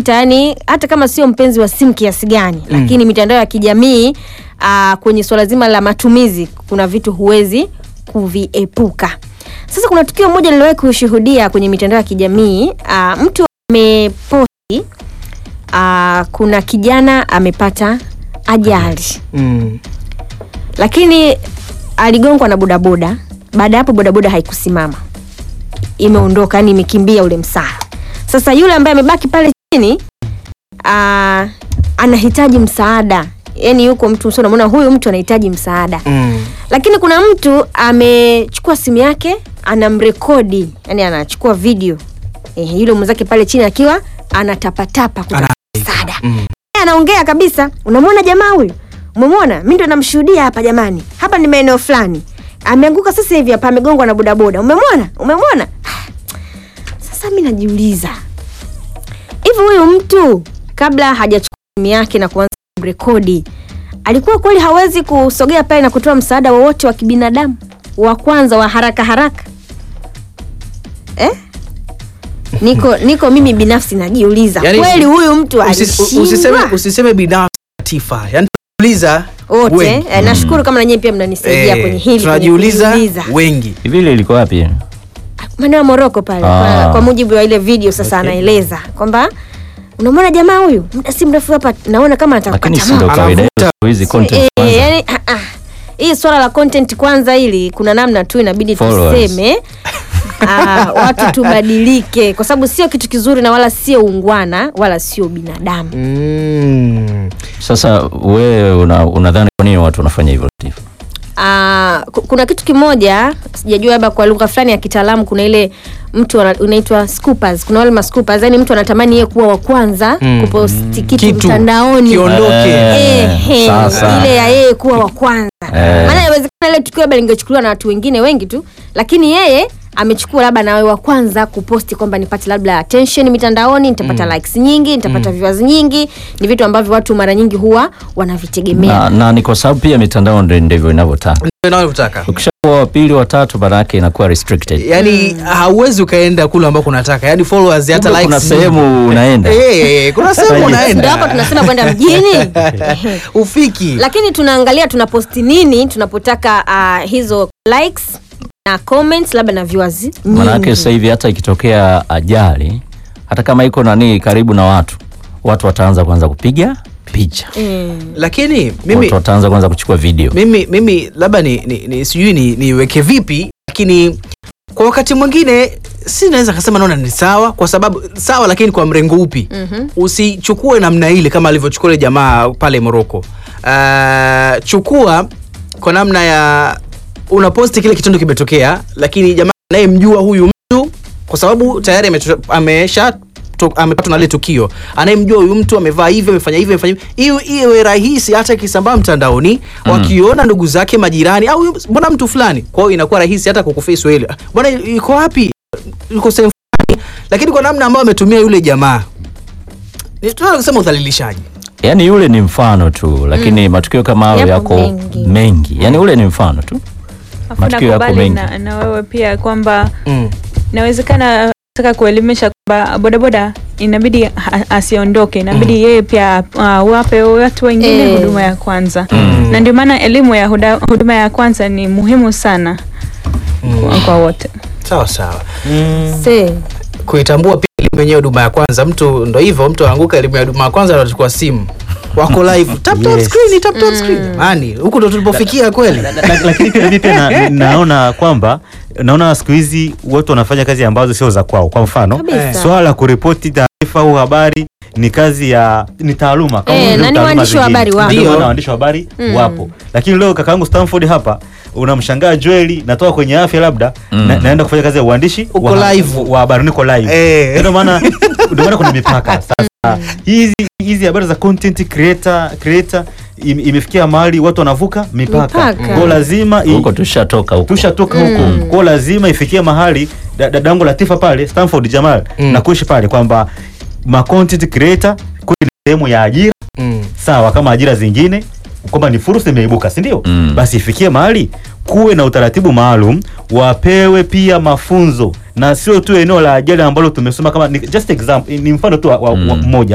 unakuta yani hata kama sio mpenzi wa simu kiasi gani mm. lakini mitandao ya kijamii uh, kwenye swala zima la matumizi kuna vitu huwezi kuviepuka sasa kuna tukio moja niliwahi kushuhudia kwenye mitandao ya kijamii uh, mtu ameposti uh, kuna kijana amepata ajali Mm. lakini aligongwa na bodaboda baada ya hapo bodaboda haikusimama imeondoka yani imekimbia ule msara sasa yule ambaye amebaki pale chini aa, anahitaji msaada yani yuko mtu so unamwona huyu mtu anahitaji msaada Mm. lakini kuna mtu amechukua simu yake anamrekodi yani anachukua video eh, yule mwenzake pale chini akiwa anatapatapa kutafuta msaada Mm. Yeye anaongea kabisa unamwona jamaa huyu umemwona mi ndo namshuhudia hapa jamani hapa ni maeneo fulani ameanguka sasa hivi hapa amegongwa na bodaboda umemwona umemwona Ah, sasa mi najiuliza hivi huyu mtu kabla hajachukua simu yake na kuanza rekodi alikuwa kweli hawezi kusogea pale na kutoa msaada wowote wa kibinadamu wa kwanza wa haraka haraka eh? niko niko mimi binafsi najiuliza Yaani, kweli huyu mtu Usis- usiseme, alishindwa usiseme binafsi Latifa. Yaani tunajiuliza wote wengi. eh, nashukuru kama nanyewe pia mnanisaidia Eh, kwenye hili tunajiuliza kwenye kujiuliza. wengi hivi ile ilikuwa wapi maeneo ya moroko pale Ah. kwa, kwa mujibu wa ile video sasa Okay. anaeleza kwamba unamwona jamaa huyu muda si mrefu hapa naona kama lakini atakata si ndo kawaida yetu Anavuta. siku hizi content Eh, kwanza. yani, ah, ah. hii swala la content kwanza hili kuna namna tu inabidi Followers. tuseme ah, watu tubadilike kwa sababu sio kitu kizuri na wala sio ungwana wala sio binadamu mm. sasa wewe una- unadhani kwa nini watu wanafanya hivyo Latif? Ah, ku- kuna kitu kimoja sijajua labda kwa lugha fulani ya kitaalamu kuna ile mtu ana- unaitwa scoopers kuna wale mascoopers yani mtu anatamani yeye kuwa wa kwanza Mm. kuposti kitu, Kitu. mtandaoni Kiondoke. Eh, Ehe, sasa. ile ya yeye kuwa wa kwanza Eh. maana inawezekana ile tukio labda lingechukuliwa na watu wengine wengi tu lakini yeye amechukua labda nawe wa kwanza kuposti kwamba nipate labda attention mitandaoni nitapata likes nyingi nitapata viewers nyingi ni vitu ambavyo watu mara nyingi huwa wanavitegemea na, na ni kwa sababu pia mitandao ndio ndivyo inavyotaka Ndio ninavyotaka. ukishakuwa wa pili wa tatu maana yake inakuwa restricted yaani hauwezi ukaenda kule ambako unataka yaani followers hata Kumbe likes kuna sehemu unaenda Eh, kuna sehemu ndio unaenda hapo tunasema kwenda mjini ufiki lakini tunaangalia tunaposti nini tunapotaka uh, hizo likes na comments labda na viewers maanake nyingi. sasa hivi hata ikitokea ajali hata kama iko nani karibu na watu watu wataanza kwanza kupiga picha Mm. lakini mimi watu wataanza kwanza kuchukua video mimi mimi labda ni, ni, ni sijui ni- niweke vipi lakini kwa wakati mwingine si naweza kasema naona ni sawa kwa sababu sawa lakini kwa mrengo upi Mhm. usichukue namna ile kama alivyochukua ile jamaa pale moroko uh, chukua kwa namna ya unaposti kile kitendo kimetokea lakini jamaa anayemjua huyu mtu kwa sababu tayari ameto- amesha to- amepatwa na ile tukio anayemjua huyu mtu amevaa hivyo amefanya hivyo amefanya hivyo iwe iwe rahisi hata ikisambaa mtandaoni Mm. wakiona ndugu zake majirani au huyu- mbona mtu fulani kwa hiyo inakuwa rahisi hata kukuface wewe bwana yuko wapi yuko sehemu fulani lakini kwa namna ambayo ametumia yule jamaa ni- tunaweza kusema udhalilishaji yaani yule ni mfano tu lakini matukio kama hayo Yapo yako mengi. mengi, yaani ule ni mfano tu Afu Matukio yako nakubali mengi. na, na wewe pia kwamba mm. inawezekana taka kuelimisha kwamba bodaboda inabidi ha- asiondoke inabidi yeye pia uh, wape watu wengine Eh. huduma ya kwanza Mm. na ndio maana elimu ya huda, huduma ya kwanza ni muhimu sana kwa, kwa wote sawa sawa Se. kuitambua pia elimu yenyewe huduma ya kwanza mtu ndo hivyo mtu anaanguka elimu ya huduma ya kwanza anachukua simu wako live tap tap Yes. screen tap tap screen jamani huku ndo tulipofikia kweli La- lakini pia mimi pia na, naona kwamba naona siku hizi watu wanafanya kazi ambazo sio za kwao. Kwa mfano Kabisa. swala la kuripoti taarifa au habari ni kazi ya ni taaluma kama Eh, vile na ni taaluma waandishi wa zingine. habari wapo. Ndio Ndio. maana waandishi wa habari Mm. wapo, lakini leo kakaangu Stanford hapa unamshangaa Joeli, natoka kwenye afya labda Mm. na, naenda kufanya kazi ya uandishi Uko wa, live. wa habari, niko live Eh. ndio maana ndio maana kuna mipaka sasa. Hizi hizi habari za content creator creator im- imefikia mahali watu wanavuka mipaka, Mipaka. kwa lazima i- huko tushatoka huko tushatoka huko Mm. kwao, lazima ifikie mahali da- dadangu Latifa pale Stanford Jamal Mm. na kuishi pale kwamba ma content creator kweli ni sehemu ya ajira mm. sawa kama ajira zingine kwamba ni fursa imeibuka si ndio? Mm. Basi ifikie mahali kuwe na utaratibu maalum, wapewe pia mafunzo na sio tu eneo la ajira ambalo tumesoma kama ni just example, ni mfano tu wa, wa, wa Mm. mmoja